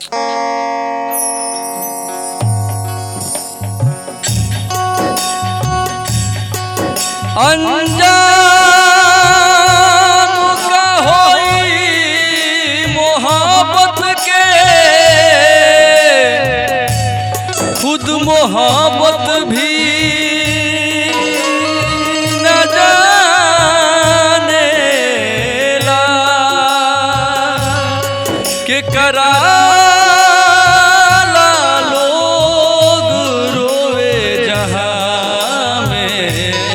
अनजान का होई मोहब्बत के खुद मोहब्बत भी न जाने ला के कराला लोग रोए जहां में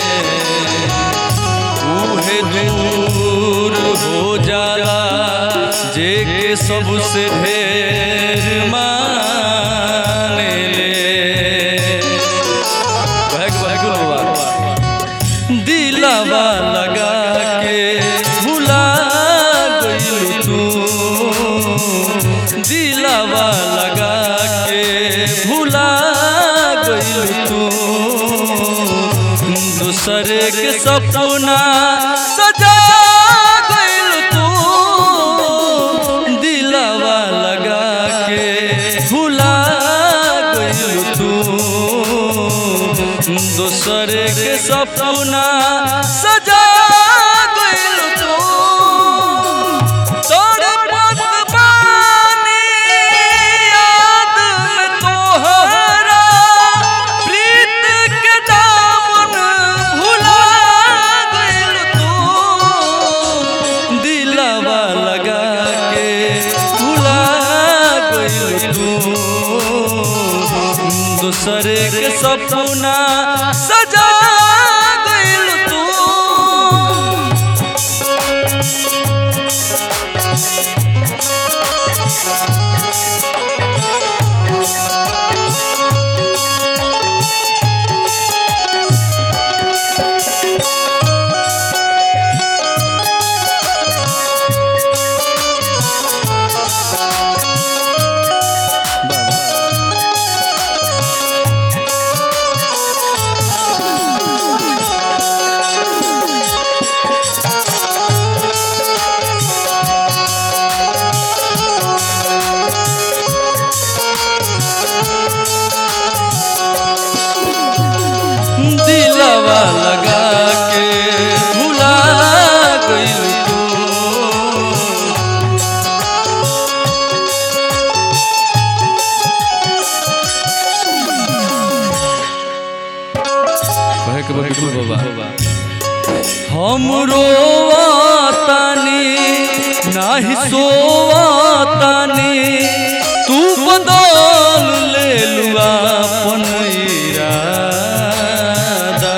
उहे दूर हो जाला जे के सबसे ढेर माने ले बहक बहक बाबा दिलावा लगा के भुला गई तू दिलावा लगा के भुला गई तू दूसरे के सपना सजा गइल तू दिलावा लगा के भुला गइल तू दूसरे के सपना सजा गइल तू तड़पत बानी याद में तोहरा प्रीत के दामन भुला गइल तू दिलवा लगा के भुला गइल तू दूसरे के सपना सजा गइल तू दिलवा लगा के भुला गइल तू हम रोवातानी नाही सोवातानी तू बदल ले लुआ अपन इरादा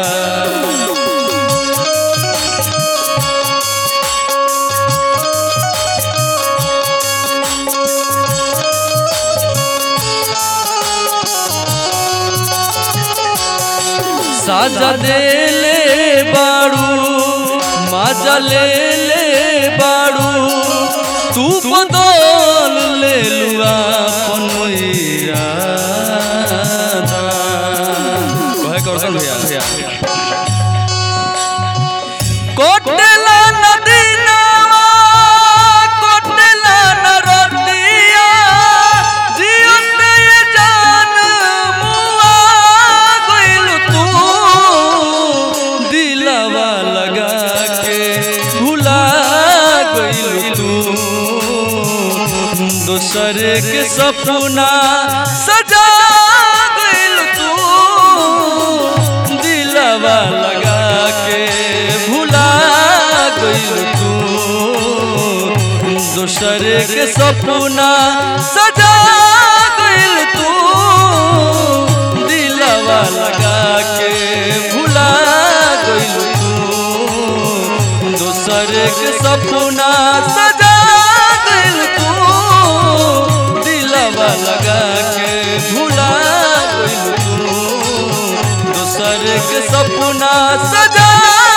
साजा दे ले बाड़ू माजा ले ले बाड़ू तू बदल ले लुआ अपन इरादा कहे करसन भैया कोटला नदी नावा कोटला नरतिया जियत ये जान मुआ गइल तू दिलवा लगा के भुला गइल तू दूसरे के सपना सजा गइल तू दिलवा लगा के भुला गइल तू दूसरे के सपना सजा गइल तू दिलवा लगा के भुला गइल तू दूसरे के सपना सजा गइल तू दिलवा लगा के भुला गइल तू दूसरे के सपना सजा